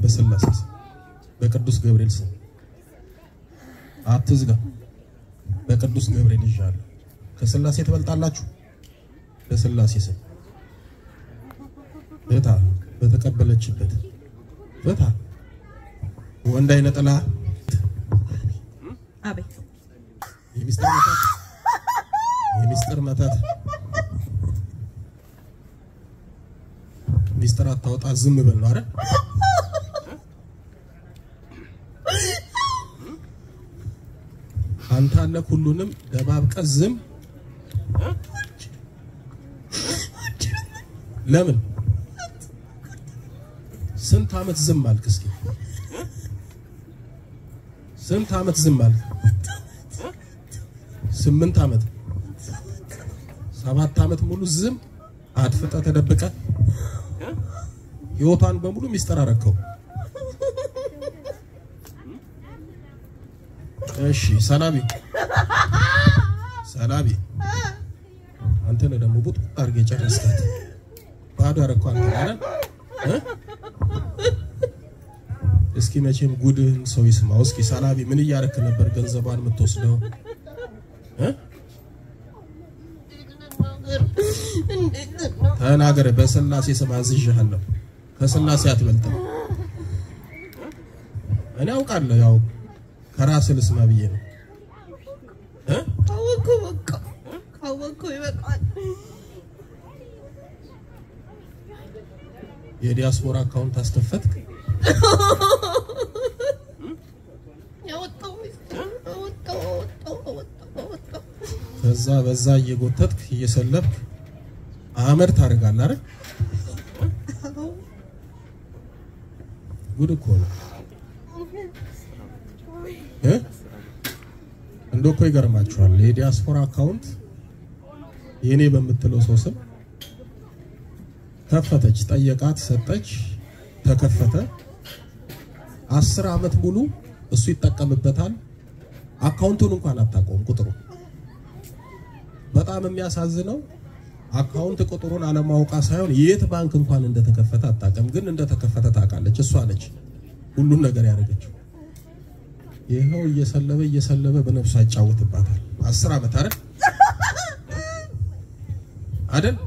በስላሴ ስም በቅዱስ ገብርኤል ስም አትዝጋ። በቅዱስ ገብርኤል ይዣለሁ። ከስላሴ ትበልጣላችሁ። በስላሴ ስም ፍታ። በተቀበለችበት ፍታ። ወንድ አይነ ጥላ አቤት የሚስጥር መተት የሚስጥር መተት ሚስጥር አታወጣ። ዝም በል ነው አይደል? አንተ አለ ሁሉንም ደባብቀ ዝም ለምን ስንት አመት ዝም አልክ? እስኪ ስንት አመት ዝም አልክ? ስምንት አመት ሰባት አመት ሙሉ ዝም አድፍጠ ተደብቀ ህይወቷን በሙሉ ሚስጥር አረከው። እሺ ሰላቢ ሰላቢ አንተ ነህ ደግሞ ቡጥ አድርገህ ጨረስካት። ባዶ ያረከው አንተ ነህ አይደል? እ? እስኪ መቼም ጉድህን ሰው ይስማው። እስኪ ሰላቢ ምን እያረክ ነበር ገንዘቧን የምትወስደው? እ? ተናገረ። በስላሴ ስም አዝዤሃለሁ። ከስላሴ አትበልጥም። እኔ አውቃለሁ። ያው ከራስህ ልስማ ብዬ ነው እ? ካወኩ በቃ ካወኩ ይበቃል። የዲያስፖራ አካውንት አስተፈትክ። ያወጣው ሚስጥር አወጣው አወጣው አወጣው አወጣው። ከዛ በዛ እየጎተትክ እየሰለብክ አመድ ታደርጋለህ አይደል? አዎ ጉድ እኮ ነው እ? እንደው እኮ ይገርማችኋል። የዲያስፖራ አካውንት የኔ በምትለው ሰው ስም ከፈተች፣ ጠየቃት፣ ሰጠች፣ ተከፈተ። አስር አመት ሙሉ እሱ ይጠቀምበታል። አካውንቱን እንኳን አታውቀውም ቁጥሩ። በጣም የሚያሳዝነው አካውንት ቁጥሩን አለማውቃ ሳይሆን የት ባንክ እንኳን እንደተከፈተ አታውቅም፣ ግን እንደተከፈተ ታውቃለች። እሷ ነች ሁሉን ነገር ያደረገችው። ይኸው እየሰለበ እየሰለበ በነፍሷ ይጫወትባታል። አስር ዓመት አይደል አይደል?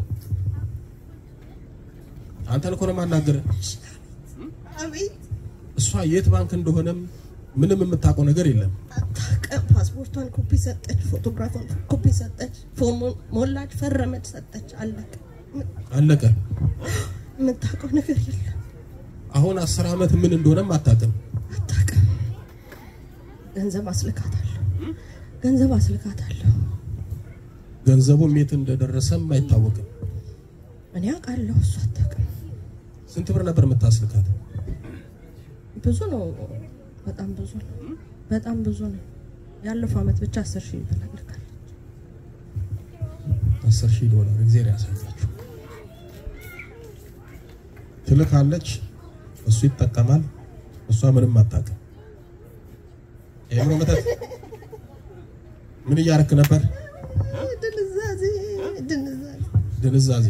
አንተን እኮ ነው የማናገርህ። አቤት እሷ የት ባንክ እንደሆነም ምንም የምታውቀው ነገር የለም። አታውቅም። ፓስፖርቷን ኮፒ ሰጠች፣ ፎቶግራፏን ኮፒ ሰጠች፣ ፎርሙን ሞላች፣ ፈረመች፣ ሰጠች። አለቀ። አለቀ። የምታውቀው ነገር የለም። አሁን አስር ዓመት ምን እንደሆነም አታውቅም። አታውቅም። ገንዘብ አስልካታለሁ፣ ገንዘብ አስልካታለሁ። ገንዘቡም የት እንደደረሰም አይታወቅም። እኔ አውቃለሁ፣ እሱ አታውቅም። ስንት ብር ነበር የምታስልካት? ብዙ ነው፣ በጣም ብዙ ነው፣ በጣም ብዙ ነው። ያለፈው አመት ብቻ አስር ሺህ ትፈልጋለች። አስር ሺህ ዶላር እግዚአብሔር ያሳያችሁ። ትልካለች፣ እሱ ይጠቀማል፣ እሷ ምንም አታውቅም። የአእምሮ መተት ምን እያረክ ነበር? ድንዛዜ ድንዛዜ ድንዛዜ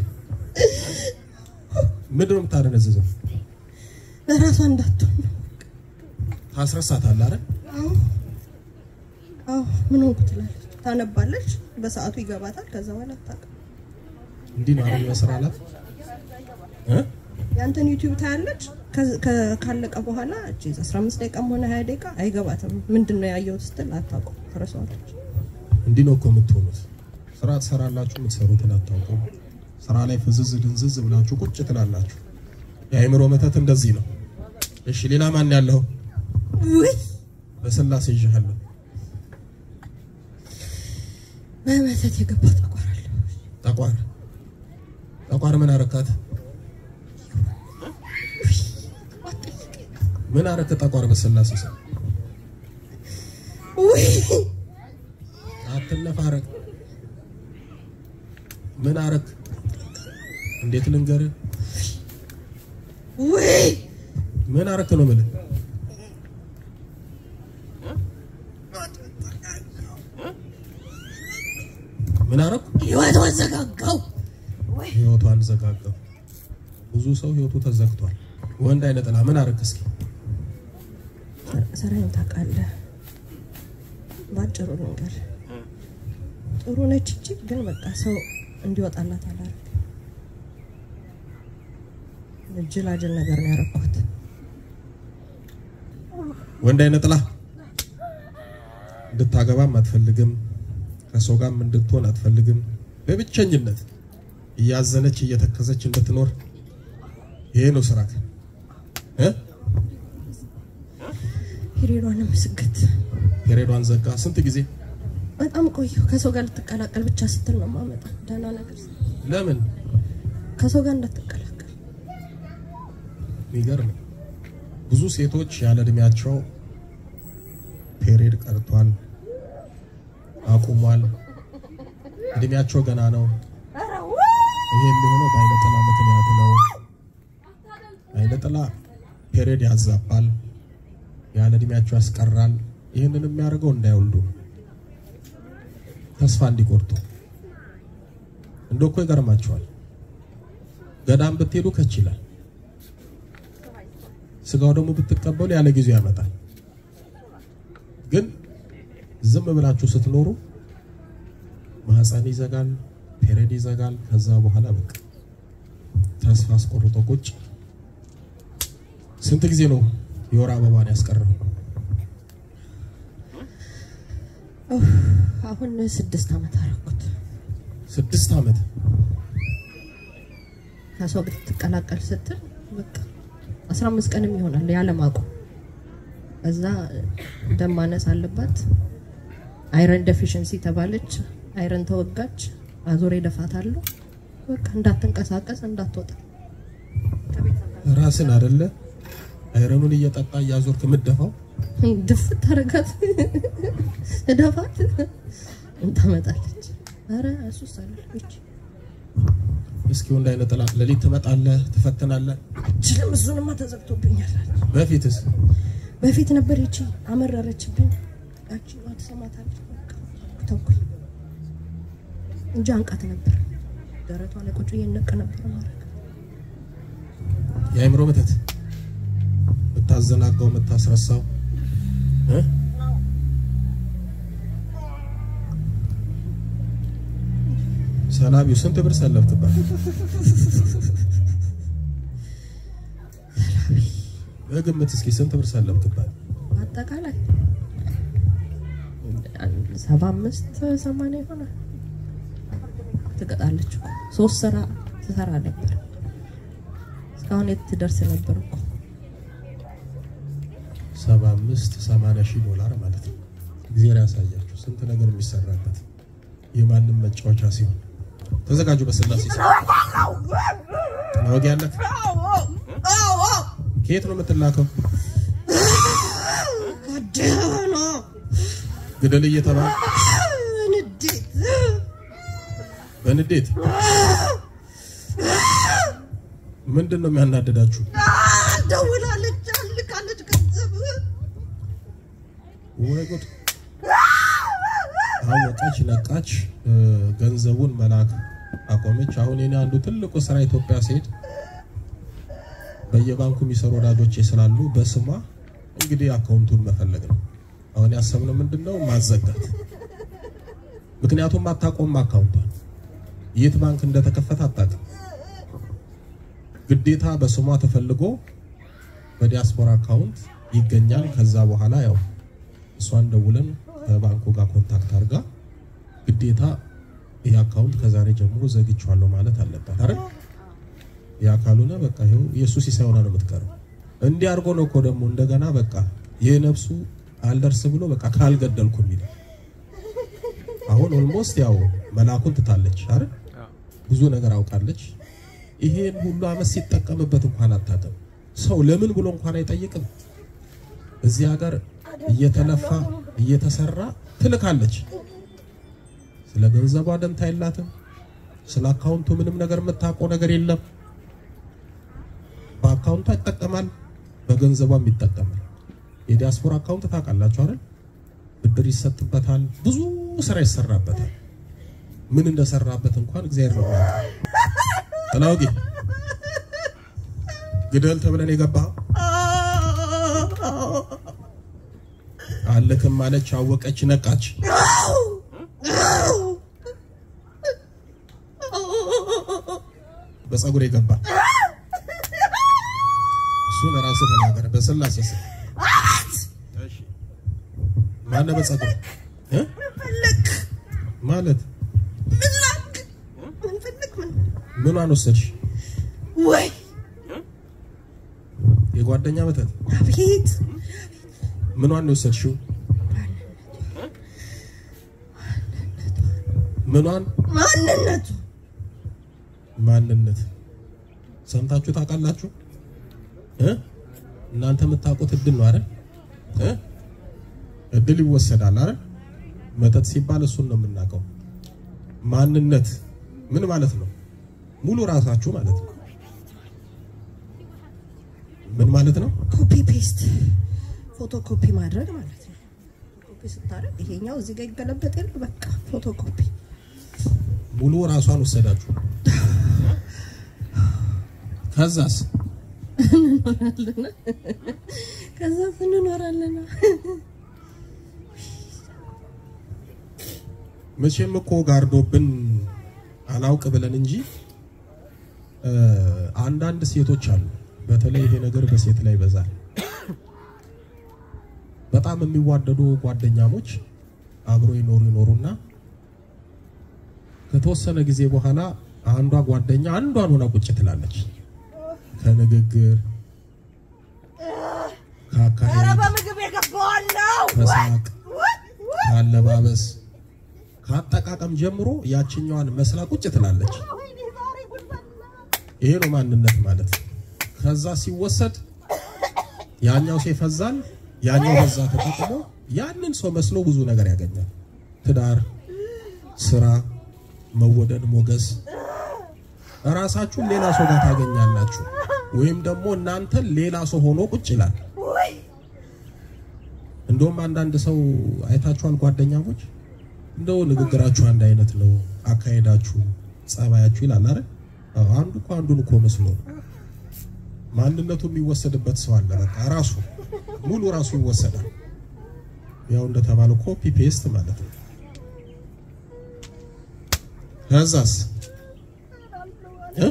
ምንድን ነው የምታደነዝዘው? ለራሷ እንዳትሆን ነው። ታስረሳታለህ አይደል? አዎ አዎ፣ ምን ሆንኩ ትላለች፣ ታነባለች፣ በሰዓቱ ይገባታል። ከዛ በኋላ አታውቅም። እንዲህ ነው አይደል መስራላት እ ያንተን ዩቲዩብ ታያለች። ከ- ከ- ካለቀ በኋላ እቺ 15 ደቂቃም ሆነ 20 ደቂቃ አይገባትም። ምንድን ነው ያየሁት ስትል አታውቅም፣ ትረሳዋለች። እንዲህ ነው እኮ የምትሆኑት። ስራ ትሰራላችሁ፣ የምትሰሩትን አታውቁም። ስራ ላይ ፍዝዝ ድንዝዝ ብላችሁ ቁጭ ትላላችሁ። የአእምሮ መተት እንደዚህ ነው። እሺ ሌላ ማን ያለው? ውይ በስላሴ ይዤሃለሁ። በመተት የገባ ጠቋራለሁ። ጠቋር ጠቋር ምን አረካት? ምን አረከ ጠቋር? በስላሴ ስም ውይ አትነፋረቅ። ምን አረክ? እንዴት ልንገርህ? ውይ ምን አረክ ነው የምልህ። ምን አረኩ? ህይወት ወዘጋጋው። ህይወቷን ዘጋጋው። ብዙ ሰው ህይወቱ ተዘግቷል። ወንድ አይነ ጥላ ምን አረክ? እስኪ ስራዬን ታውቃለህ። ባጭሩ ልንገር፣ ጥሩ ነች እንጂ ግን በቃ ሰው እንዲወጣላት አላደርግም። ጅላጅል ነገር ነው ያደረኩት። ወንድ አይነ ጥላ እንድታገባም አትፈልግም። ከሰው ጋርም እንድትሆን አትፈልግም። በብቸኝነት እያዘነች እየተከዘች እንድትኖር ይሄ ነው ስራት እ ሂሪሯንም ስግት ፔሬዷን ዘጋ። ስንት ጊዜ በጣም ቆየሁ። ከሰው ጋር ልትቀላቀል ብቻ ስትል ነው ማመጣ ደህና ነገር ስ- ለምን ከሰው ጋር እንዳትቀላቀል የሚገርም ብዙ ሴቶች ያለ እድሜያቸው ፔሬድ ቀርቷል፣ አቁሟል። እድሜያቸው ገና ነው። ይሄ የሚሆነው በአይነ ጥላ ምክንያት ነው። አይነ ጥላ ፔሬድ ያዛባል፣ ያለ እድሜያቸው ያስቀራል። ይህንን የሚያደርገው እንዳይወልዱ ነው፣ ተስፋ እንዲቆርጡ። እንደ እኮ ይገርማቸዋል። ገዳም ብትሄዱ ከች ይላል ስጋው ደግሞ ብትቀበሉ ያለ ጊዜው ያመጣል። ግን ዝም ብላችሁ ስትኖሩ ማህፀን ይዘጋል፣ ፔሬድ ይዘጋል። ከዛ በኋላ በቃ ተስፋ አስቆርጦ ቁጭ። ስንት ጊዜ ነው የወር አበባን ያስቀረው? ኡፍ፣ አሁን ስድስት ዓመት አደረኩት። ስድስት ዓመት ከሰው ብትቀላቀል ስትል በቃ አስራ አምስት ቀንም ይሆናል ያለማቆም። እዛ ደም ማነስ አለባት፣ አይረን ዴፊሽንሲ ተባለች፣ አይረን ተወጋች፣ አዞሬ ደፋታለሁ። በቃ እንዳትንቀሳቀስ እንዳትወጣ ራስን አይደለ አይረኑን እየጠጣ እያዞርክ የምትደፋው ድፍት ታረጋት እደፋት እንታመጣለች። ኧረ እሱስ አለች እስኪ ወንድ አይነ ጥላ ሌሊት ትመጣለህ፣ ትፈትናለህ። ችልም እሱንማ ተዘግቶብኛል። በፊትስ በፊት ነበር ይቺ አመረረችብኝ። ያቺ ትሰማታለች። በቃ ተውኩኝ እንጂ አንቃት ነበር። ደረቷ ላይ ቁጭ እየነቀ ነበር ማድረግ የአእምሮ መተት የምታዘናጋው የምታስረሳው እ? ሰላቢው ስንት ብር ሰለፍክባት? በግምት እስኪ ስንት ብር ሰለፍክባት? አጠቃላይ ሰባ አምስት ሰማንያ ይሆናል። ትቀጣለች እኮ ሶስት ስራ ትሰራ ነበር። እስካሁን የት ትደርስ ነበር እኮ ሰባ አምስት ሰማንያ ሺህ ዶላር ማለት ነው። እግዚአብሔር ያሳያችሁ ስንት ነገር የሚሰራበት የማንም መጫወቻ ሲሆን ተዘጋጁ። በስላሴ ስም ማወቅ ያለት ከየት ነው የምትላከው? አደና ግደል እየተባለ ንዴት በንዴት ምንድን ነው የሚያናደዳችሁ? ደውላለች፣ አልካለች ገንዘብ ወይ ጉድ! አወቀች፣ ነቃች፣ እ፣ ገንዘቡን መላክ አቆመች። አሁን የኔ አንዱ ትልቁ ስራ ኢትዮጵያ ሲሄድ በየባንኩ የሚሰሩ ወዳጆቼ ስላሉ በስሟ እንግዲህ አካውንቱን መፈለግ ነው። አሁን ያሰብነው ምንድን ነው ማዘጋት። ምክንያቱም አታቆም አካውንቷን የት ባንክ እንደተከፈተ አታውቅም። ግዴታ በስሟ ተፈልጎ በዲያስፖራ አካውንት ይገኛል። ከዛ በኋላ ያው እሷን ደውለን ከባንኩ ጋር ኮንታክት አድርጋ ግዴታ ይህ አካውንት ከዛሬ ጀምሮ ዘግቼዋለሁ ማለት አለባት አይደል? ያ ካልሆነ በቃ ይኸው የእሱ ሲሳይ ሆና ነው የምትቀረው። እንዲህ አድርጎ ነው እኮ ደግሞ እንደገና በቃ ይህ ነፍሱ አልደርስ ብሎ በቃ ካልገደልኩ የሚል አሁን ኦልሞስት ያው መላኩን ትታለች አይደል? ብዙ ነገር አውቃለች። ይሄን ሁሉ አመት ሲጠቀምበት እንኳን አታውቅም። ሰው ለምን ብሎ እንኳን አይጠይቅም። እዚህ ሀገር እየተለፋ እየተሰራ ትልካለች። ስለ ገንዘቧ ደንታ የላትም። ስለ አካውንቱ ምንም ነገር የምታውቀው ነገር የለም። በአካውንቷ ይጠቀማል፣ በገንዘቧም ይጠቀማል። የዲያስፖራ አካውንት ታውቃላችሁ አይደል? ብድር ይሰጥበታል፣ ብዙ ስራ ይሰራበታል። ምን እንደሰራበት እንኳን እግዚአብሔር ነው የሚያውቀው። ጥላውጌ ግደል ተብለን የገባኸው አልክም ማለች፣ አወቀች፣ ነቃች። በፀጉር የገባ እሱን ራስህ ተናገር። በስላሴ ስም እሺ። ማነው በፀጉር እ? ፈለክ ማለት ምን ላክ ምን ፈለክ ምን ምኗን ወሰድሽ? ወይ የጓደኛ መተት አቤት ምኗን ነው የወሰድሽው? ምኗን ማንነቱ ማንነት ሰምታችሁ ታውቃላችሁ? እ? እናንተ የምታውቁት እድል ነው አይደል? እ? እድል ይወሰዳል አይደል? መተት ሲባል እሱን ነው የምናውቀው። ማንነት ምን ማለት ነው? ሙሉ ራሳችሁ ማለት ነው። ምን ማለት ነው? ኮፒ ፔስት ፎቶ ኮፒ ማድረግ ማለት ነው። ኮፒ ስታደርግ ይሄኛው እዚህ ጋር ይገለበጥ የለ በቃ ፎቶ ኮፒ ሙሉ ራሷን ወሰዳችሁ። ከዛስ ከዛ እንኖራለን። መቼም እኮ ጋርዶብን አላውቅ ብለን እንጂ እ አንዳንድ ሴቶች አሉ። በተለይ ይሄ ነገር በሴት ላይ ይበዛል። በጣም የሚዋደዱ ጓደኛሞች አብሮ ይኖሩ ይኖሩና ከተወሰነ ጊዜ በኋላ አንዷ ጓደኛ አንዷን ሆና ቁጭ ትላለች። ከንግግር ከአካሄድ በምግብ የገባዋለው ከሳቅ ከአለባበስ ከአጠቃቀም ጀምሮ ያችኛዋን መስላ ቁጭ ትላለች። ይሄ ነው ማንነት ማለት። ከዛ ሲወሰድ ያኛው ሰው ይፈዛል፣ ያኛው በዛ ተጠቅሞ ያንን ሰው መስሎ ብዙ ነገር ያገኛል። ትዳር፣ ስራ፣ መወደድ፣ ሞገስ እራሳችሁን ሌላ ሰው ጋር ታገኛላችሁ። ወይም ደግሞ እናንተን ሌላ ሰው ሆኖ ቁጭ ይላል። እንደውም አንዳንድ ሰው አይታችኋል፣ ጓደኛሞች እንደው ንግግራችሁ አንድ አይነት ነው፣ አካሄዳችሁ፣ ጸባያችሁ ይላል አይደል? አዎ፣ አንዱ እኮ አንዱን እኮ መስሎ ነው። ማንነቱ የሚወሰድበት ሰው አለ። በቃ ራሱ ሙሉ ራሱ ይወሰዳል። ያው እንደተባለው ኮፒ ፔስት ማለት ነው። ከዛስ እ?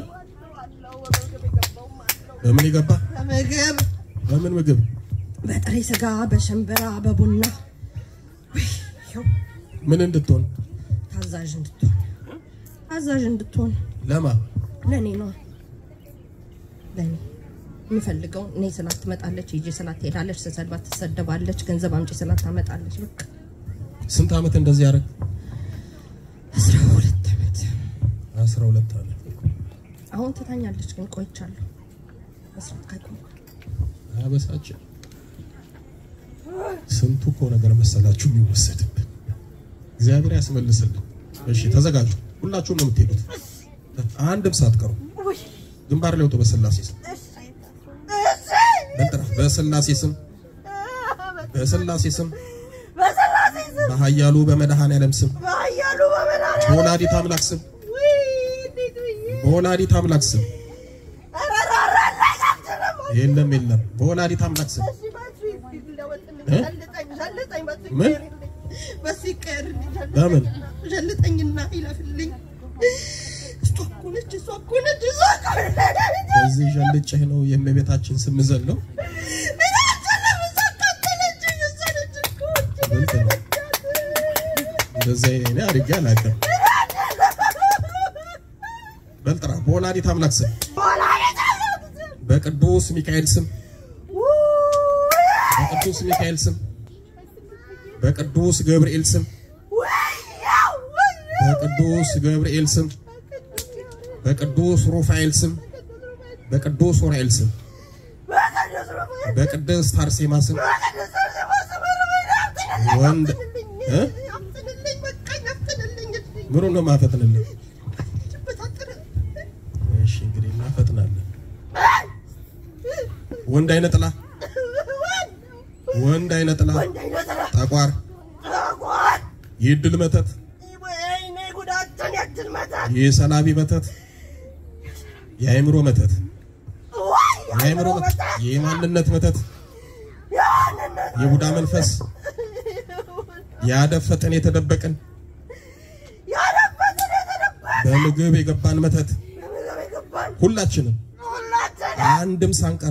በምን ይገባ? በምግብ በምን ምግብ? በጥሬ ስጋ፣ በሽምብራ፣ በቡና ውይ፣ ይኸው ምን እንድትሆን? ታዛዥ እንድትሆን ታዛዥ እንድትሆን ለማ ለእኔ ነው ለእኔ የምፈልገው እኔ ስላት ትመጣለች፣ ሂጂ ስላት ትሄዳለች፣ ስሰድባት ትሰደባለች፣ ገንዘብ አምጪ ስላት ታመጣለች። በቃ ስንት ዓመት እንደዚህ ያደረግ? አስራ ሁለት ዓመት 12 ዓመት። አሁን ትታኛለች፣ ግን ቆይቻለሁ መስራት ካቆምኩ አያበሳጭም? ስንቱ እኮ ነገር መሰላችሁ የሚወሰድብን። እግዚአብሔር ያስመልስልን። እሺ ተዘጋጁ። ሁላችሁም ነው የምትሄዱት፣ አንድም ሳትቀሩ ግንባር ላይ ወጡ። በስላሴ ስም በልጥራ፣ በስላሴ ስም በስላሴ ስም በኃያሉ በመድኃኔዓለም ስም በወላዲት አምላክ ስም በወላዲት አምላክ ስም የለም የለም፣ በወላዲት አምላክ ስም እ? ምን? በምን? ሸልጠኝና ይለፍልኝ። እሷ እኮ ነች፣ እሷ እኮ ነች፣ እሷ እኮ ነች። በዚህ ዠልጭህ ነው የእመቤታችን ስም ዘለው ግልጽ ነው። እንደዛ እኔ አድርጌ አላውቅም። በልጥራ በወላዲት አምላክ ስም በቅዱስ ሚካኤል ስም በቅዱስ ሚካኤል ስም በቅዱስ ገብርኤል ስም በቅዱስ ገብርኤል ስም በቅዱስ ሩፋኤል ስም በቅዱስ ኡራኤል ስም በቅድስት አርሴማ ስም ወንድ እ? ምኑን ነው ማፈጥንልን? እሺ እንግዲህ እናፈጥናለን። ወንድ አይነ ጥላ ወንድ አይነ ጥላ ጠቋር የድል መተት የሰላቢ መተት የአእምሮ መተት የአእምሮ መተት የማንነት መተት የቡዳ መንፈስ ያደፈጥን የተደበቅን ያለበትን የተደበቀ በምግብ የገባን መተት በምግብ የገባን ሁላችንም ሁላችን አንድም ሳንቀር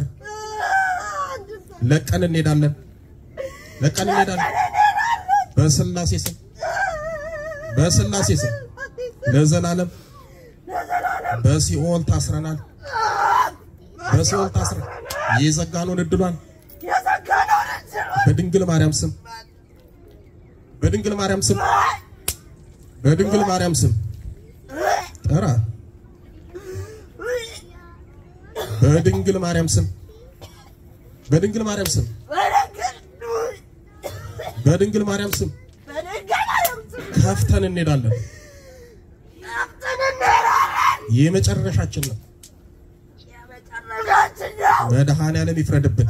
ለቀን እንሄዳለን ለቀን እንሄዳለን በስላሴ ስም በስላሴ ስም ለዘላለም ለዘላለም በሲኦል ታስረናል በሲኦል ታስረን የዘጋነውን እድሏን የዘጋነውን እንችል በድንግል ማርያም ስም በድንግል ማርያም ስም በድንግል ማርያም ስም ጠራ በድንግል ማርያም ስም በድንግል ማርያም ስም በድንግል ማርያም ስም ከፍተን እንሄዳለን። የመጨረሻችን ነው። መድኃኔዓለም ይፍረድብን።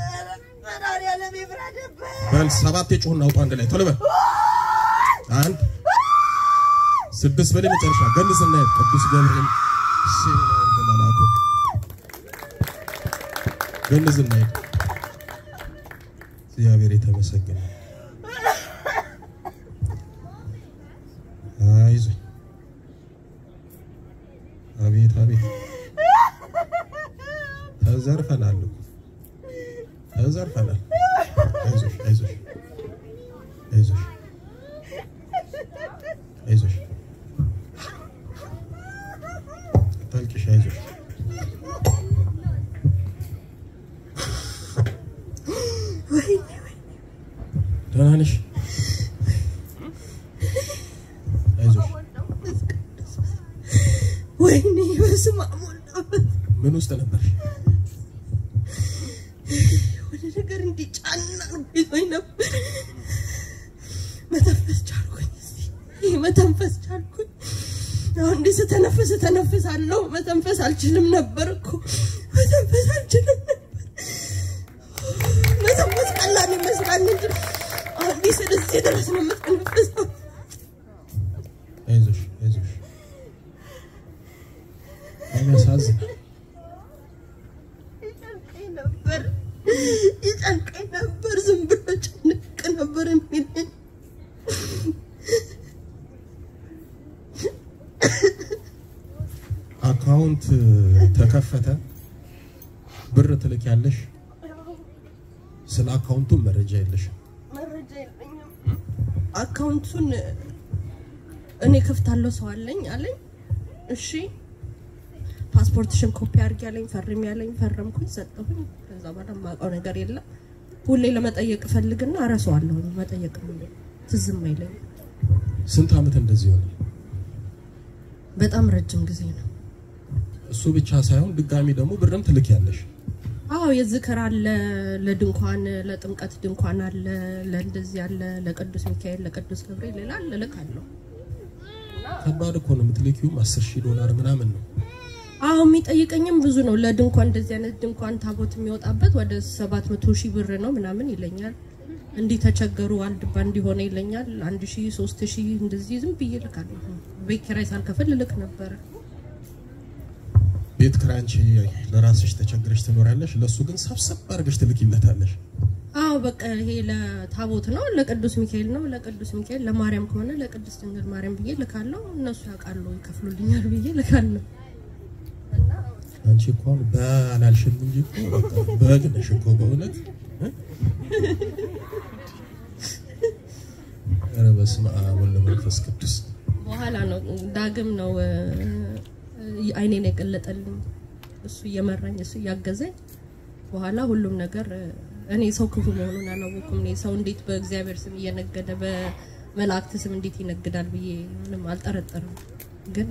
በል ሰባት የጮህን አውጡ አንድ ላይ ቶሎ በል አንድ ስድስት በላይ መጨረሻ ገንዝና ቅዱስ ገብርኤል ሲሆን ያወርድ መልአኩ ገንዝና ሄድ እግዚአብሔር የተመሰገነ አይዞህ አቤት አቤት ተዘርፈናል እኮ ተዘርፈናል አይዞሽ አይዞሽ አይዞሽ አይዞሽ አታልቅሽ አይዞሽ ደህና ነሽ አይዞሽ ወይኔ በስመ አብ ወወልድ ወመንፈስ ምን ውስጥ ነበርሽ ወደ ነገር እንዲጫና ይዞኝ ነበር። መተንፈስ ቻልኩኝ። እስኪ መተንፈስ ቻልኩኝ። አሁን እንዲህ ስተነፍስ እተነፍሳለሁ። መተንፈስ አልችልም ነበር እኮ መተንፈስ አልችልም ነበር። መተንፈስ ቀላል ይመስላል እንጂ አሁን እንዲህ ስል እዚህ ድረስ ነው የምትነፍሰው። አይዞሽ አይዞሽ ያሳዝናል ይጨንቀኝ ነበር ይጨንቀኝ ነበር። ዝም ብሎ ጭንቅ ነበር የሚለኝ አካውንት ተከፈተ ብር ትልክ ያለሽ ስለ አካውንቱ መረጃ የለሽም መረጃ የለኝም። አካውንቱን እኔ ከፍታለሁ ሰው አለኝ አለኝ። እሺ ፓስፖርትሽን ኮፒ አድርጊ ያለኝ ፈርም ያለኝ ፈረምኩኝ፣ ሰጠሁኝ። ከዛ በኋላ የማውቀው ነገር የለም። ሁሌ ለመጠየቅ እፈልግና እረሳዋለሁ። መጠየቅ ነው ትዝም አይለኝም። ስንት ዓመት እንደዚህ ሆነ በጣም ረጅም ጊዜ ነው። እሱ ብቻ ሳይሆን ድጋሚ ደግሞ ብርም ትልክ ያለሽ አዎ የዝክር አለ፣ ለድንኳን ለጥምቀት ድንኳን አለ፣ ለእንደዚህ አለ፣ ለቅዱስ ሚካኤል ለቅዱስ ገብርኤል ሌላ አለ እልካለሁ። ከባድ እኮ ነው የምትልኪውም አስር ሺህ ዶላር ምናምን ነው አዎ የሚጠይቀኝም ብዙ ነው። ለድንኳን እንደዚህ አይነት ድንኳን ታቦት የሚወጣበት ወደ ሰባት መቶ ሺህ ብር ነው ምናምን ይለኛል። እንዲህ ተቸገሩ ዋልድባ እንዲሆነ ይለኛል። አንድ ሺህ ሶስት ሺህ እንደዚህ ዝም ብዬ ልካለሁ። ቤት ኪራይ ሳልከፍል ልክ ነበረ። ቤት ኪራይ አንቺ ለራስሽ ተቸግረሽ ትኖሪያለሽ ለእሱ ግን ሰብሰብ አድርገሽ ትልኪለታለሽ አዎ በቃ ይሄ ለታቦት ነው፣ ለቅዱስ ሚካኤል ነው፣ ለቅዱስ ሚካኤል ለማርያም ከሆነ ለቅድስት ድንግል ማርያም ብዬ ልካለሁ። እነሱ ያውቃሉ ይከፍሉልኛል ብዬ ልካለሁ። አንቺ እኮ አሁን በአላልሽም እንጂ እኮ በቃ በግ ነሽ እኮ በእውነት እ? ኧረ በስመ አብ ወወልድ ወመንፈስ ቅዱስ በኋላ ነው ዳግም ነው እ፣ አይኔን የገለጠልኝ እሱ እየመራኝ እሱ እያገዘኝ በኋላ ሁሉም ነገር እ፣ እኔ ሰው ክፉ መሆኑን አላወኩም። እኔ ሰው እንዴት በእግዚአብሔር ስም እየነገደ በመላእክት ስም እንዴት ይነግዳል ብዬ ምንም አልጠረጠርም። ግን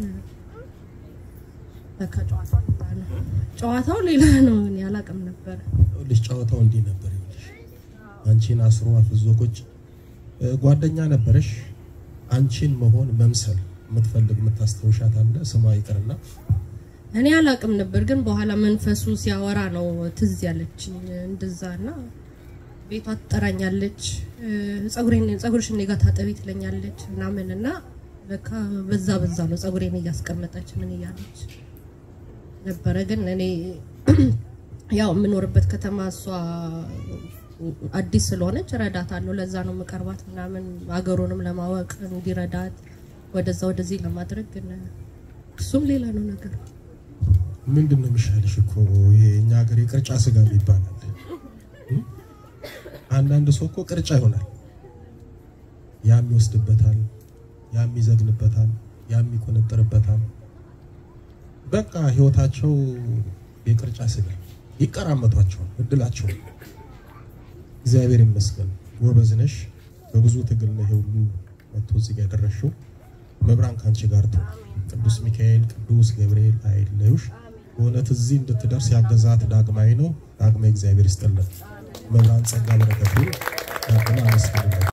ለካ ጨዋታው ሌላ ነው። ጨዋታው ሌላ ነው። እኔ አላውቅም ነበር። ልጅ ጨዋታው እንዲህ ነበር። ይኸውልሽ አንቺን አስሮ አፍዞ ቁጭ እ፣ ጓደኛ ነበረሽ አንቺን መሆን መምሰል የምትፈልግ የምታስታውሻት አለ ስሟ ይቅርና እኔ አላውቅም ነበር። ግን በኋላ መንፈሱ ሲያወራ ነው ትዝ ያለችኝ እንደዛ እና ቤቷ ትጠራኛለች፣ እ፣ ጸጉሬን ጸጉርሽ እኔ ጋር ታጠቢ ትለኛለች ምናምን እና ለካ በዛ በዛ ነው ጸጉሬን እያስቀመጠች ምን እያለች ነበረ። ግን እኔ ያው የምኖርበት ከተማ እሷ አዲስ ስለሆነች እረዳታለሁ። ለዛ ነው የምቀርባት ምናምን ሀገሩንም ለማወቅ እንዲረዳት ወደዛ ወደዚህ ለማድረግ ግን እሱም ሌላ ነው ነገር ምንድን ነው የሚሻልሽ? እኮ ይሄ እኛ ሀገር የቅርጫ ስጋ ይባላል። እም? አንዳንድ ሰው እኮ ቅርጫ ይሆናል። ያም ይወስድበታል፣ ያም ይዘግንበታል፣ ያም ይቆነጥርበታል። በቃ ህይወታቸው የቅርጫ ስጋ ይቀራመቷቸዋል። እድላቸው እግዚአብሔር ይመስገን ጎበዝ ነሽ። በብዙ ትግል ነው ይሄ ሁሉ መጥቶ እዚህ ጋር የደረስሽው። መብራን ከአንቺ ጋር ትሁን። ቅዱስ ሚካኤል፣ ቅዱስ ገብርኤል አይለዩሽ። በእውነት እዚህ እንድትደርስ ያገዛት ዳግማዊ ነው። ዳግማዊ እግዚአብሔር ይስጥልን። መብራን ጸጋ በረከቱ ያድና አመስግኑለት።